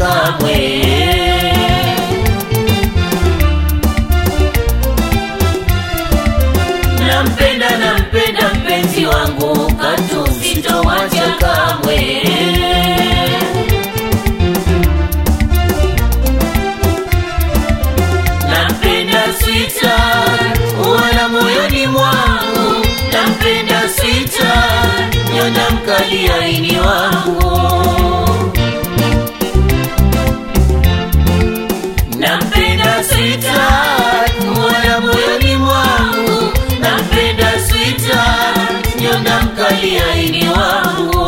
kamwe. Nampenda, nampenda mpenzi wangu, katu sitomwacha kamwe. Nampenda sweetheart, wala moyoni mwangu. Nampenda sweetheart, nyonda mkali aini wangu. Nampenda sweetheart, wala moyoni mwangu. Nampenda sweetheart, nyonda mkali aini wangu.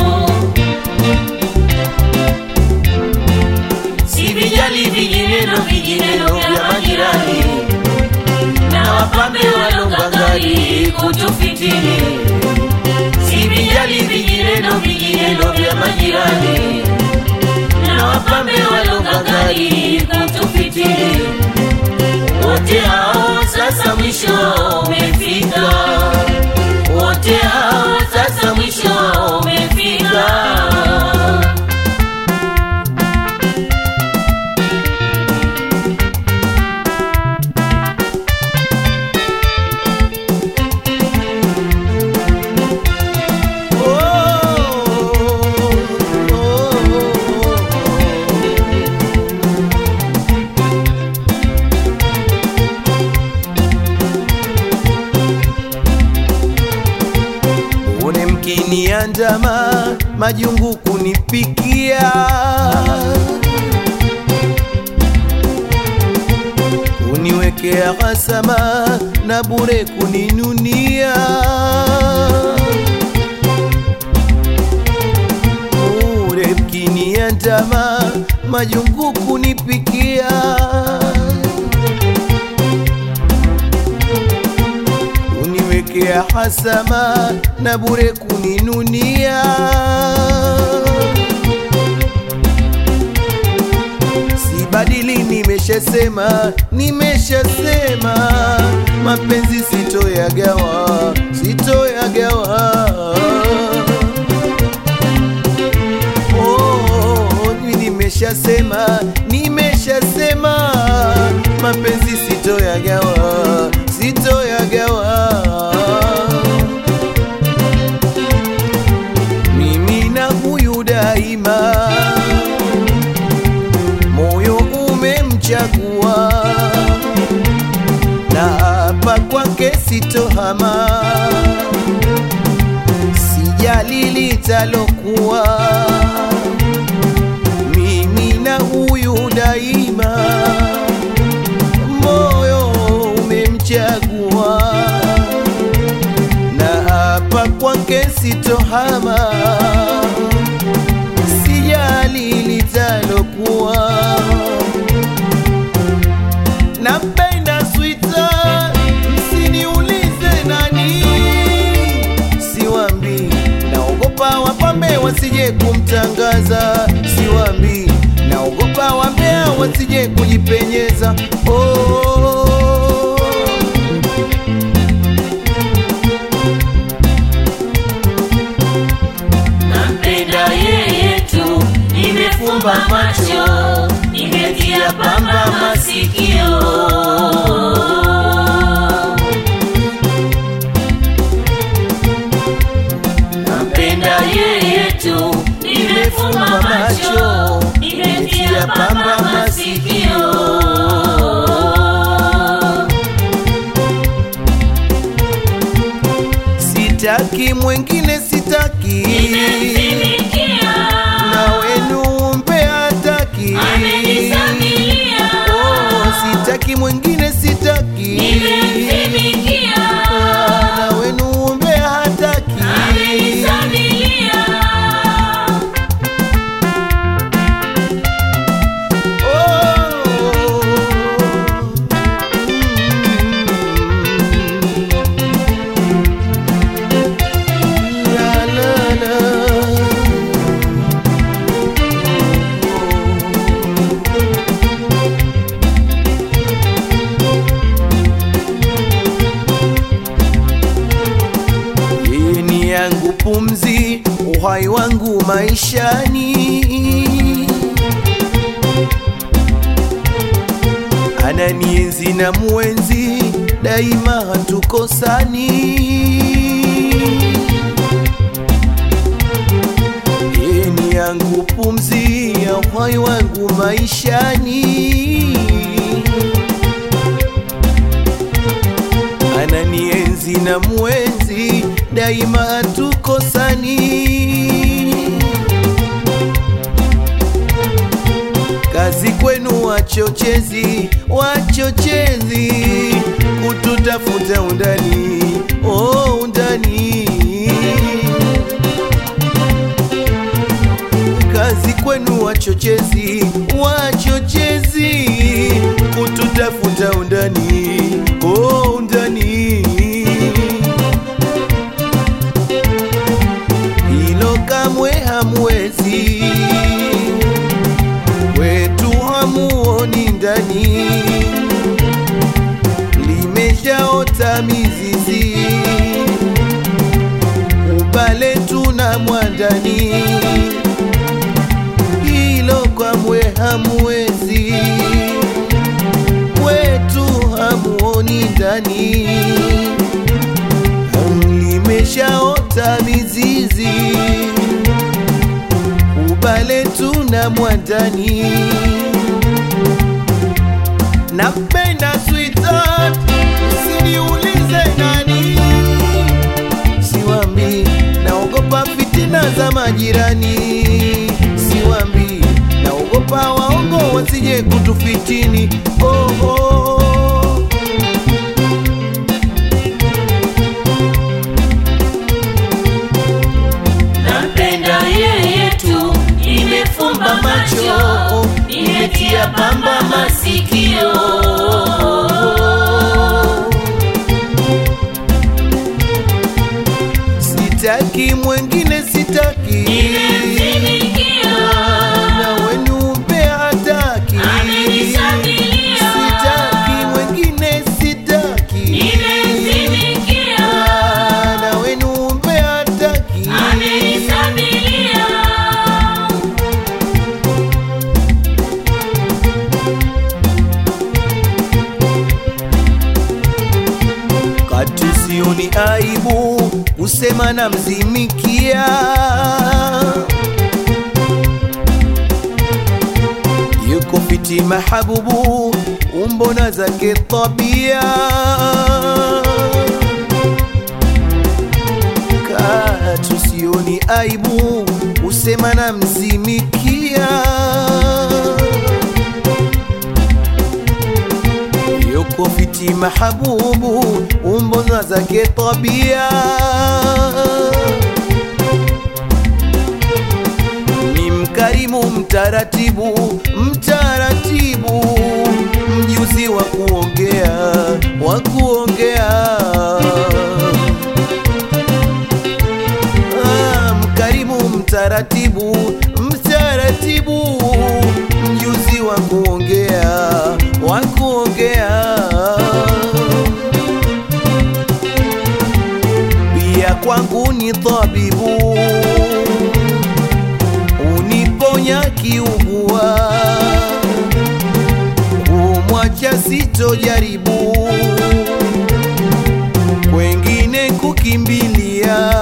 Sivijali vijineno vijineno vya majirani na wapambe walongangari kutufitini. Sivijali vijineno vijineno vya majirani na wapambe walongangari kutufitini. Wote hao sasa mwisho wao umefika, wote hao sasa mwisho wao umefika. Une mkiniandama majungu kunipikia, kuniwekea hasama na bure kuninunia. Bure mkiniandama majungu kunipikia uniwekea hasama na bure kuninunia. Sibadili, nimeshasema, nimeshasema, mapenzi sitoyagawa, sitoyagawa. Oh, mimi nimeshasema, nimeshasema, mapenzi sitoyagawa, sitoyagawa. Mimi na huyu daima, moyo umemchagua, na hapa kwake sitohama, sijali litalokuwa mimi na huyu daima, moyo umemchagua, na hapa kwake sitohama, sijali litalokuwa. Nampenda sweetheart, msiniulize nani, siwambi, naogopa wapambe wasije kumtangaza, siwambi, naogopa wambea wasije kujipenyeza. Oh, Nampenda yeye tu, nimefumba macho, nimetia pamba masikio. Nampenda yeye tu, nimefumba macho, nimetia pamba masikio. sitaki mwengine, sitaki Nimemtumikia, na wenu mbea hataki. amenisamilia. Oh, sitaki mwengine, sitaki Nimemtumikia, na wenu mbea hataki. amenisamilia. Yeye ni yangu pumzi, uhai wangu maishani ananienzi na mwenzi daima hatukosani yeni yangu pumzi ya uhai wangu maishani ananienzi na mwenzi daima hatukosani kazi kwenu wachochezi wachochezi kututafuta undani oh, undani kazi kwenu wachochezi wachochezi kututafuta undani oh, undani hilo kamwe hamwezi kwetu hamuoni ndani limeshaota mizizi ubale tuna mwandani hilo kamwe hamwezi kwetu hamuoni ndani limeshaota mizizi ubale tuna mwandani napenda sweetheart usiniulize nani siwambi naogopa fitina za majirani siwambi naogopa waongo wasije kutufitini oh, oh. Nampenda yeye tu, nimefumba macho, nimetia pamba masikio. sitaki mwengine sitaki Nimemtumikia, na wenu mpea hataki amenisabilia. sitaki mwengine sitaki Nimemtumikia, na wenu mpea hataki amenisabilia. kati sioni aibu kusema na mzimikia yuko fiti mahabubu umbona zake tabia katu sioni aibu kusema na mzimikia yuko fiti mahabubu umbona zake tabia ni mkarimu mtaratibu mtaratibu mjuzi wa kuongea wa kuongea Ah, mkarimu mtaratibu mtaratibu mjuzi wa kuongea wa kuongea pia kwangu ni tabibu uniponya kiugua kumwacha sitojaribu kwengine kukimbilia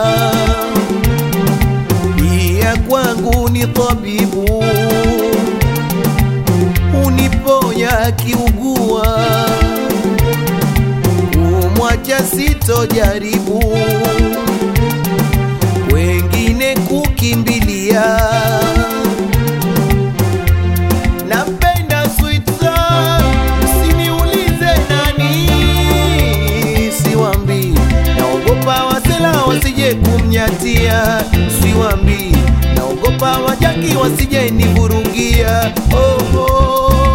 pia kwangu ni tabibu uniponya kiugua kumwacha sitojaribu wengine kukimbilia napenda sweetheart, usiniulize nani siwambi naogopa wasela wasije kumnyatia siwambi naogopa wajaki wasije nivurugia oh, oh.